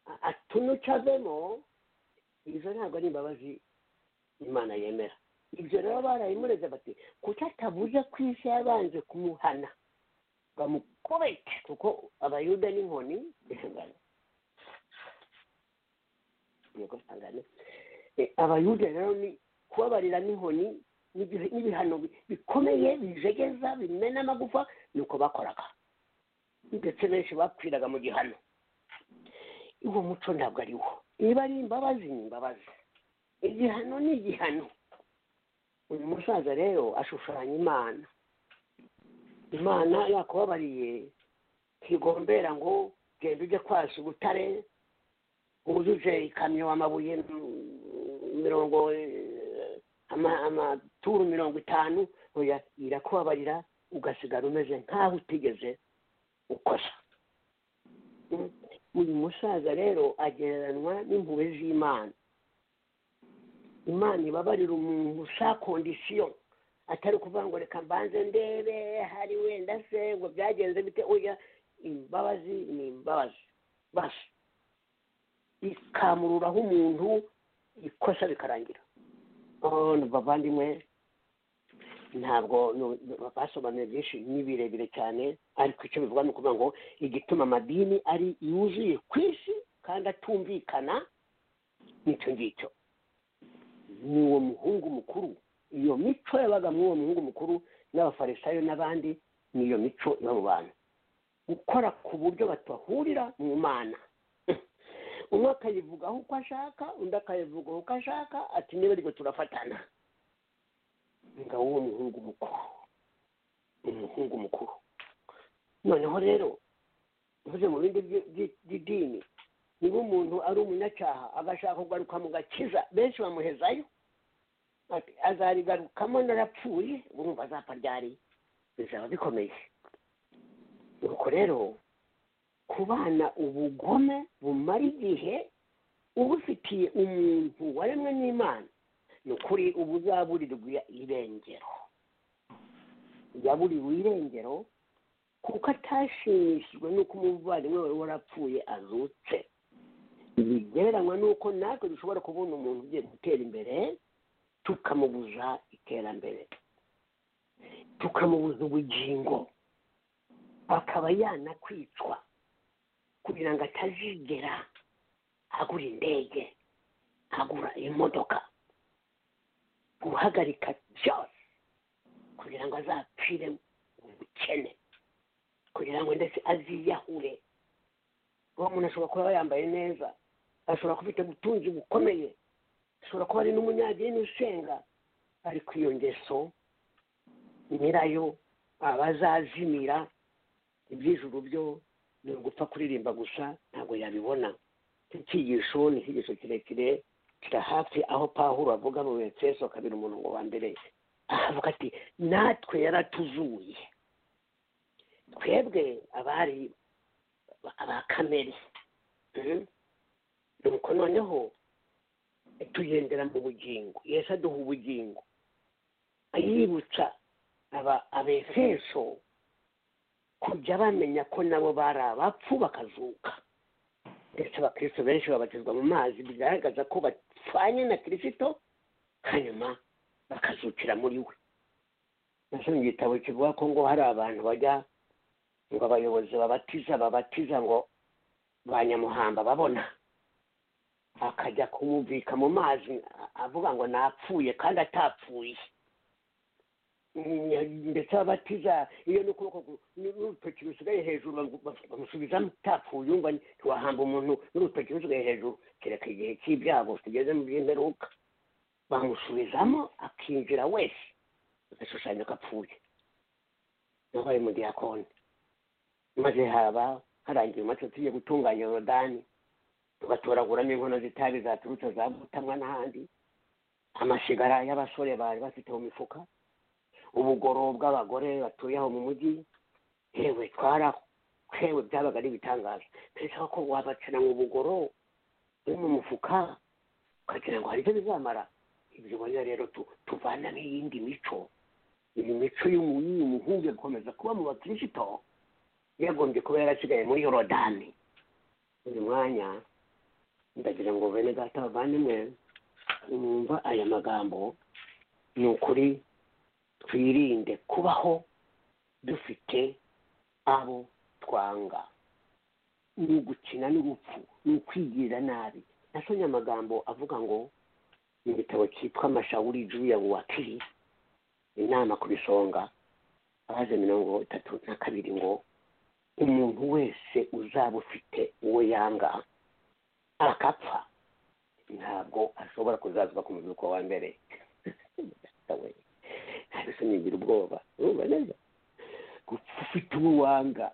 a- atunuke avemo izo ntabwo ari imbabazi imana yemera ibyo rero barabimureze bati kuko atabuze ku isi yabanje kumuhana bamukubite kuko abayuda n'inkoni yego sangane Eh, abayuda rero ni kubabarira n'inkoni n'igihe- n'ibihano bi- bikomeye bijegeza bimena amagufa nuko bakoraga ndetse benshi bapfiraga mu gihano uwo muco ntabwo ari wo niba ari imbabazi ni imbabazi igihano ni igihano uyu musaza rero ashushanya imana imana yakubabariye ntigombera ngo genda ujye kwasa ubutare wujuje ikamyo amabuye mm, mirongo eh, ama- amaturu mirongo itanu oya irakubabarira ugasigara umeze nk'aho utigeze ukosa Mm. uyu musaza rero agereranywa n'impuhwe z'imana imana ibabarira umuntu sa kondisiyo atari ukuvuga ngo reka mbanze ndebe hari wenda se ngo byagenze bite oya imbabazi ni imbabazi basi ikamururaho umuntu ikosa bikarangira oh, ni bavandimwe ntabwo nu- nu- basobanuye byinshi ni birebire cyane ariko icyo bivuga ni ukuvuga ngo igituma amadini ari yuzuye ku isi kandi atumvikana n'icyo ngicyo ni uwo muhungu mukuru iyo mico yabaga muri uwo muhungu mukuru n'abafarisayo n'abandi ni iyo mico iba mu bantu gukora ku buryo batahurira mu mana umwe akayivugaho uko ashaka undi akayivugaho uko ashaka ati niba ariko turafatana ingabo w'uwo muhungu mukuru umuhungu mukuru noneho rero uvuze mu bindi by- by- by'idini niba umuntu ari umunyacyaha agashaka kugaruka mu gakiza benshi bamuhezayo Ati, azarigarukamo narapfuye urumva azapfa ryari bizaba bikomeye nuko rero kubana ubugome bumara igihe ubufitiye umuntu waremwe n'imana ni ukuri uba uzaburirwa irengero yaburiwe irengero kuko atashimishijwe n'uko umuvandimwe wari warapfuye azutse bigereranywa n'uko natwe dushobora kubona umuntu ugiye gutera imbere tukamubuza iterambere tukamubuza ubugingo akaba yanakwicwa kugira ngo atazigera agura indege agura imodoka guhagarika byose kugira ngo azapfire mu bukene kugira ngo ndetse aziyahure uwo muntu ashobora kuba yambaye neza ashobora kuba afite ubutunzi bukomeye ashobora kuba ari n'umunyadini usenga ariko iyo ngeso nyirayo abazazimira iby'ijuru byo ni ugupfa kuririmba gusa ntabwo yabibona iki cyigisho ni icyigisho kirekire kira hafi aho pahuro avuga mu efeso kabiri umurongo wa mbere ahavuga ati natwe yaratuzuye twebwe abari aba kamere Mhm. nuko noneho tugendera mu bugingo yesu aduha ubugingo yibutsa aba abefeso kujya bamenya ko nabo bari abapfu bakazuka ndetse abakristo benshi babatizwa mu mazi bigaragaza ko bapfanye na kirisito hanyuma bakazukira muri we nasomye igitabo kivuga ko ngo hari abantu bajya ngo abayobozi babatiza babatiza ngo ba nyamuhamba babona akajya kumubika mu mazi a- avuga ngo napfuye kandi atapfuye ndetse ababatiza iyo ni ukuboko gu- ni- n'urutoki rusigaye hejuru bamu- bamusubizamo utapfuye yumva ntiwahamba umuntu n'urutoki rusigaye hejuru kereka igihe cy'ibyago tugeze mu by'imperuka bamusubizamo akinjira wese agashushanya ko apfuye nabaye mu diyakoni maze haba harangiye umunsi tugiye gutunganya yorodani tugatoraguramo inkono z'itabi zaturutse za butamwa n'ahandi amashigara y'abasore bari bafite mu mifuka ubugoro bw'abagore batuye aho mu mujyi yewe twara yewe byabaga ari ibitangaje pensaba ko wabacanamo ubugoro uri mu mufuka ukagira ngo hari icyo bizamara ibyo ubona rero tu- tuvanamo iyindi mico iyi mico y'umu- y'uyu muhungu gukomeza kuba mu bakirisito yagombye kuba yarasigaye muri yorodani uyu mwanya ndagira ngo bene data bavandimwe mwumva aya magambo ni ukuri twirinde kubaho dufite abo twanga ni ugukina n'urupfu ni ukwigirira nabi nasomye amagambo avuga ngo mu gitabo cyitwa amashawuri juya wakiri inama ku bisonga abaze mirongo itatu na kabiri ngo umuntu wese uzaba ufite uwo yanga akapfa ntabwo ashobora kuzazwa ku muzuko wa mbere ariko nigira ubwoba urumva neza gupfa ufite uwo wanga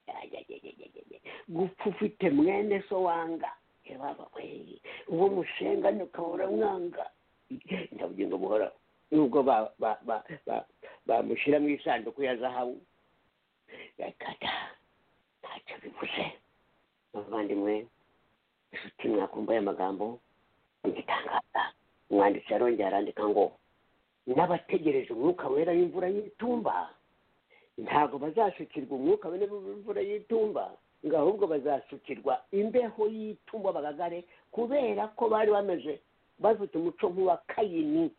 Ayayayayayaya. gupfa ufite mwene so wanga ebaba we uwo mushenga ukabura mwanga ndabugingo buhoraho nubwo ba- ba- ba- ba- bamushyira mu isanduku ya zahabu yakata ntacyo bivuze abavandimwe inshuti mwakumva aya magambo igitangaza umwanditsi yarongera arandika ngo n'abategereje umwuka wera w'imvura y'itumba ntabwo bazasukirwa umwuka wera w'imvura y'itumba ngo ahubwo bazasukirwa imbeho y'itumba bagagare kubera ko bari bameze bafite umuco nk'uwa kayini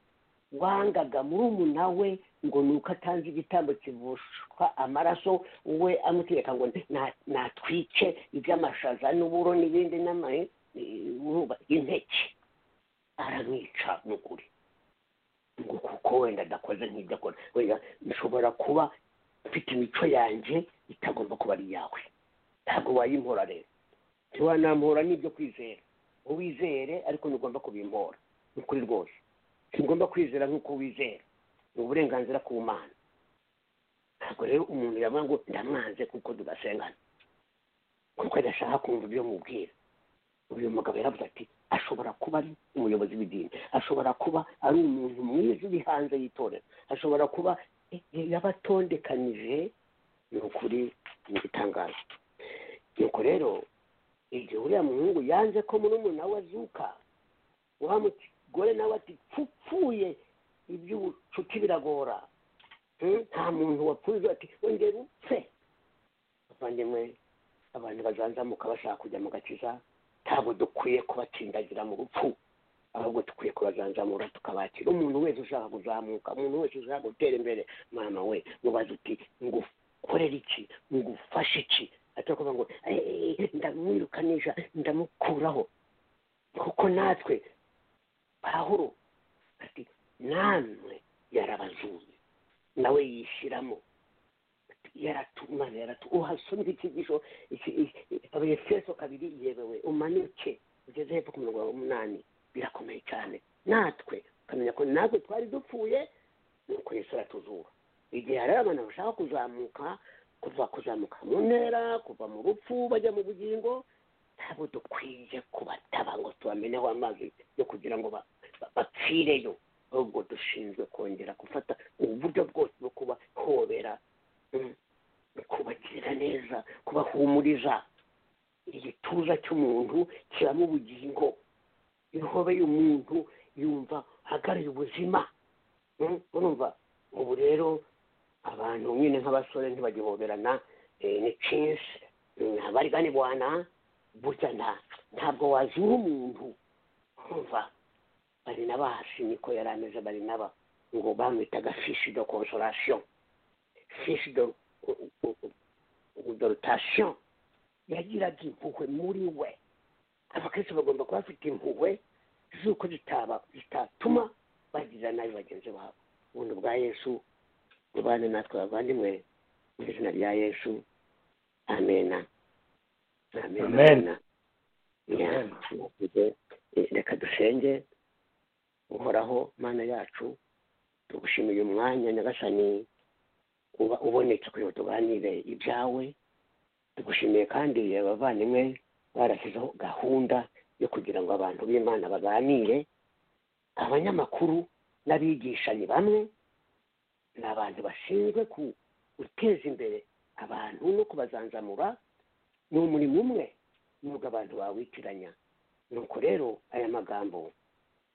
wangaga murumuna we ngo ni uko atanze igitambo kivushwa amaraso we amutegeka ngo na- natwice iby'amashaza n'uburo n'ibindi n'amahe impeke aramwica ni ukuri ngo kuko wenda adakoze nk'ibyo akora wenda nshobora kuba mfite imico yanjye itagomba kuba ari iyawe ntabwo wayimpora rero ntiwanampora n'ibyo kwizera uwizere ariko ntugomba kubimpora ni ukuri rwose ntugomba kwizera nk'uko wizera ni uburenganzira ku mana ntabwo rero umuntu yavuga ngo ndamwanze kuko tudasengana kuko adashaka kumva ibyo mubwira uyu mugabo yaravuze ati ashobora kuba ari umuyobozi w'idini ashobora kuba ari umuntu mwiza uri hanze y'itorero ashobora kuba yabatondekanije ni ukuri ni igitangazo nuko rero igihe uriya muhungu yanze ko murumuna we azuka wa mugore nawe ati pfupfuye iby'ubucuti biragora Hmm? nta muntu wapfuye ati wongera upfe bavandimwe abantu bazanzamuka bashaka kujya mu gakiza ntabwo dukwiye kubatsindagira mu rupfu ahubwo dukwiye kubazanzamura tukabakira umuntu wese ushaka kuzamuka umuntu wese ushaka gutera imbere mama we mubaza uti ngukorere iki ngufashe iki atari kuvuga ngo "Eh, eh, eh, ndamwirukanisha ndamukuraho kuko natwe pahuro ati namwe yarabazuye nawe yishyiramo ati yaratuma yaratu uhasomye ikigisho abefeso kabiri yebewe umanuke ugeze hepfo ku mirongo umunani birakomeye cyane natwe ukamenya ko natwe twari dupfuye nuko yesu aratuzura igihe hari abantu bashaka kuzamuka kuva kuzamuka mu ntera kuva mu rupfu bajya mu bugingo ntabwo dukwiye kubataba ngo tubameneho amazi yo kugira ngo ba- ba- bapfireyo ahubwo dushinzwe kongera gufata uburyo bwose bwo kubahobera mm, kubagirira neza kubahumuriza igituza cy'umuntu kibamo ubugingo ihobe y'umuntu yumva hagariye ubuzima Mm, urumva ubu rero abantu nyine nk'abasore ntibagihoberana eh, ni cinsi abariganibwana burya nta ntabwo wazura umuntu urumva bari n'abahasi niko yari ameze bari n'aba ngo bamwitaga fishi do consolation fishi do dorutation yagiraga impuhwe muri we abakristo bagomba kuba bafite impuhwe z'uko zitaba zitatuma bagirira nabi bagenzi babo ubundi bwa yesu ubane natwe bavandimwe mu izina rya yesu amena amena Amen. Ya, eh, reka dusenge uhoraho mana yacu tugushimiye umwanya nyagasani uba ubonetse kugira ngo tuganire ibyawe tugushimiye kandi abavandimwe barashyizeho gahunda yo kugira ngo abantu b'imana baganire abanyamakuru n'abigishanyi bamwe ni abantu bashinzwe ku- guteza imbere abantu no kubazanzamura ni umurimo umwe nubwo abantu bawitiranya nuko rero aya magambo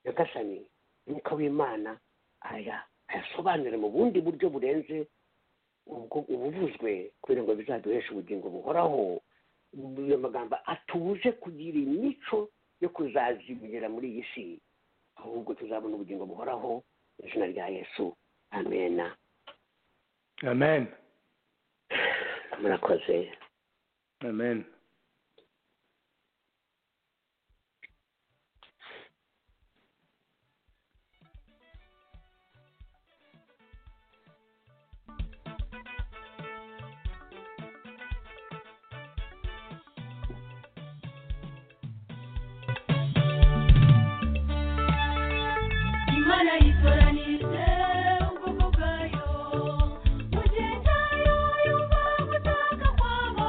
nyagasani umwuka w'imana aya ayasobanure mu bundi buryo burenze ubwo ubuvuzwe kugira ngo bizaduheshe ubugingo buhoraho ayo magambo atuje kugira imico yo kuzazimira muri iyi si ahubwo tuzabona ubugingo buhoraho mu izina rya yesu amena amen murakoze amen imana yitoranije ubwoko bwayo mu gihe cyayo yumva gutaka kwabo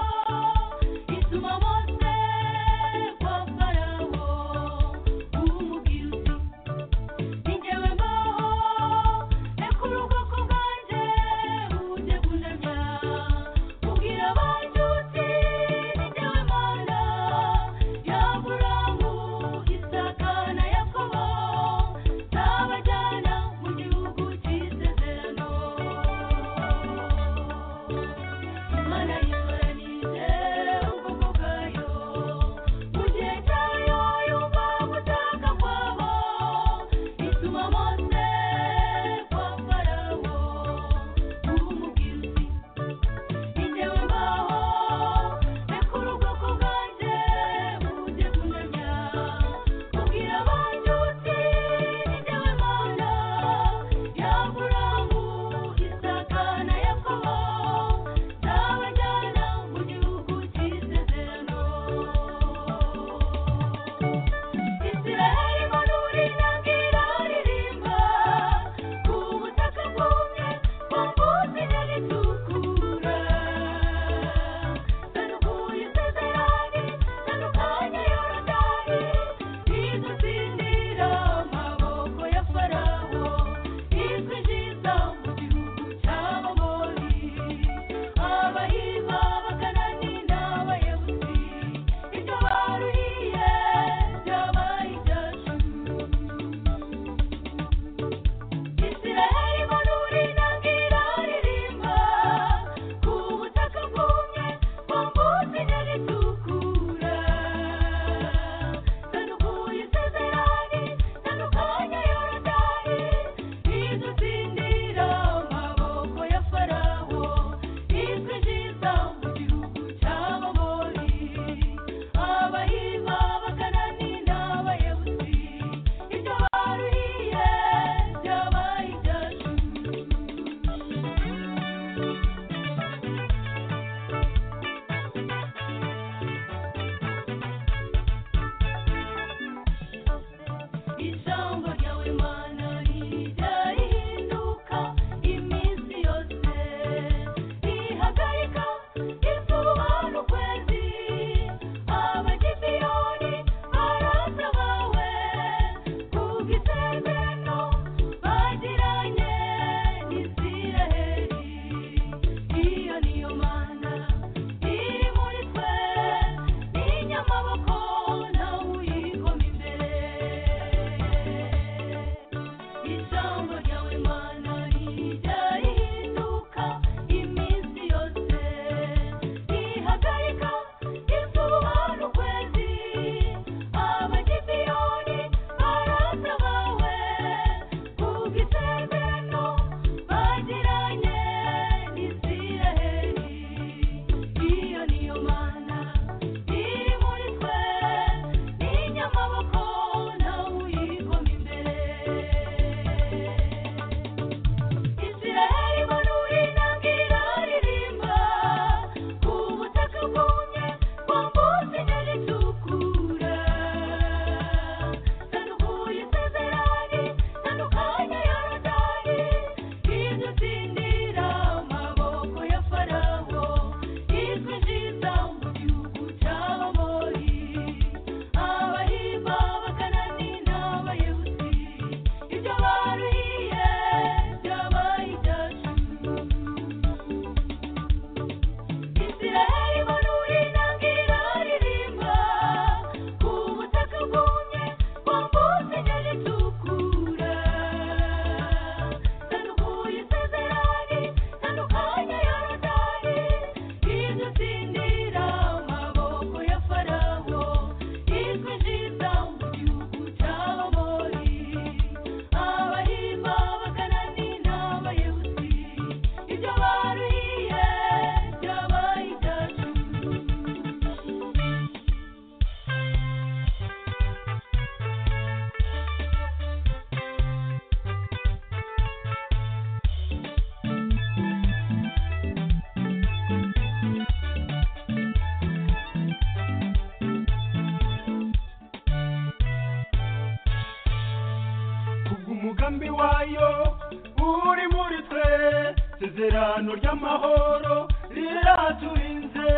isezerano ry'amahoro riraturinze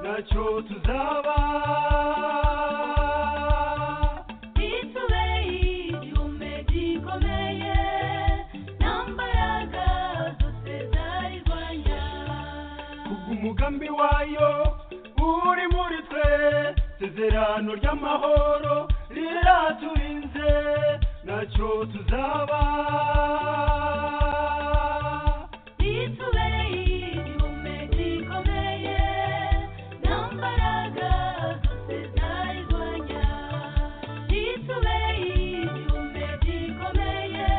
nacyo tuzaba ritubeye igihome gikomeye nta mbaraga zose zarigwanya kubw'umugambi wayo uri muri twe isezerano ry'amahoro riraturinze nacyo tuzaba ritubeye igihome gikomeye nta mbaraga zose zarigwanya ritubeye igihome gikomeye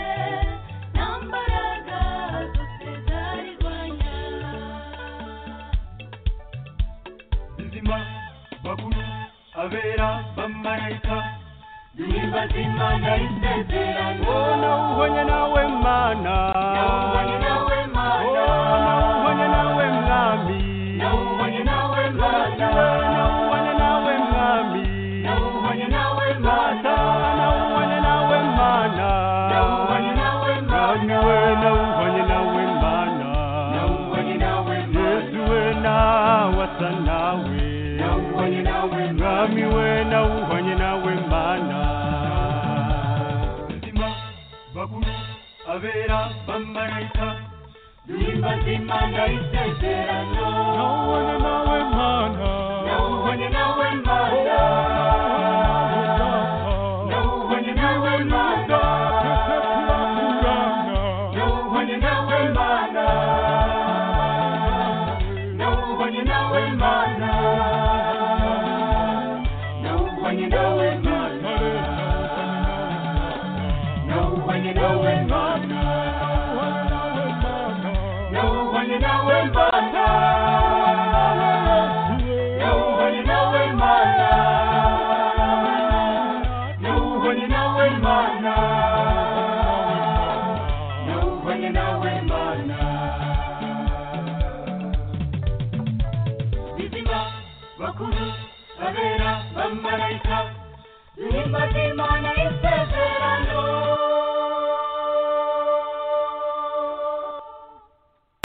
nta mbaraga zose zarigwanya izima bakuru abera bamarayika duhimbaza imana isezerano Oh, nawuhonye nawe mana Nawuhonye nawe Mana. Oh, nawuhonye nawe mwami Nawuhonye nawe Mana. Nawuhonye nawe mwami Nawuhonye nawe Mana. Nawuhonye nawe mana Nawuhonye nawe Mana. Mwami we, nawuhonye nawe mana Nawuhonye nawe Mana. Yesu we nawasa nawe Nawuhonye nawe Mana. Mwami we nawuhonye nawe mana Nzima bakuru abera bamarayika duhimbaza imana isezerano Nawuhonye nawe mana Nawuhonye nawe Mana. Nawuhonye nawe Mana. Nawuhonye nawe Mana. Nawuhonye nawe Mana. Nawuhonye nawe Mana. Nawuhonye nawe Mana. Nawuhonye nawe Mana. Nawuhonye nawe Mana. Nawuhonye nawe Mana. Nawuhonye nawe Mana. bizima bakuru babera bamarayika duhimbaze imana isezerano